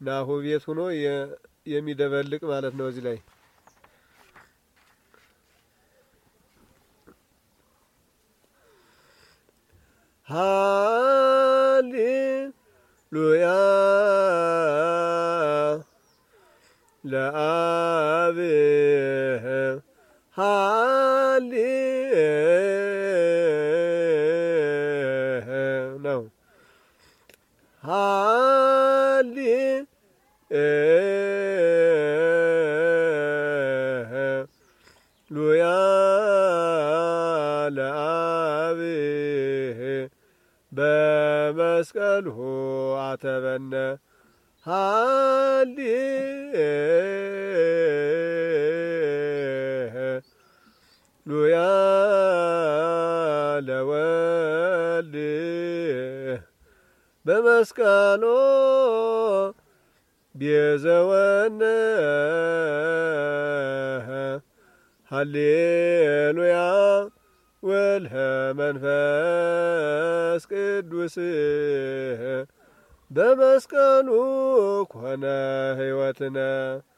ናሁ ቤት ሆኖ የሚደበልቅ ማለት ነው። እዚህ ላይ ሃሌሉያ ለአብ ሃሌ ነው ሃሌ ሉያ ለአብ በመስቀልሁ አተበነ ሃሌ ሉያ ለወልድ በመስቀሎ ቤዘወነ ሃሌሉያ ወልኸ መንፈስ ቅዱስ በመስቀሉ ኮነ ሕይወትነ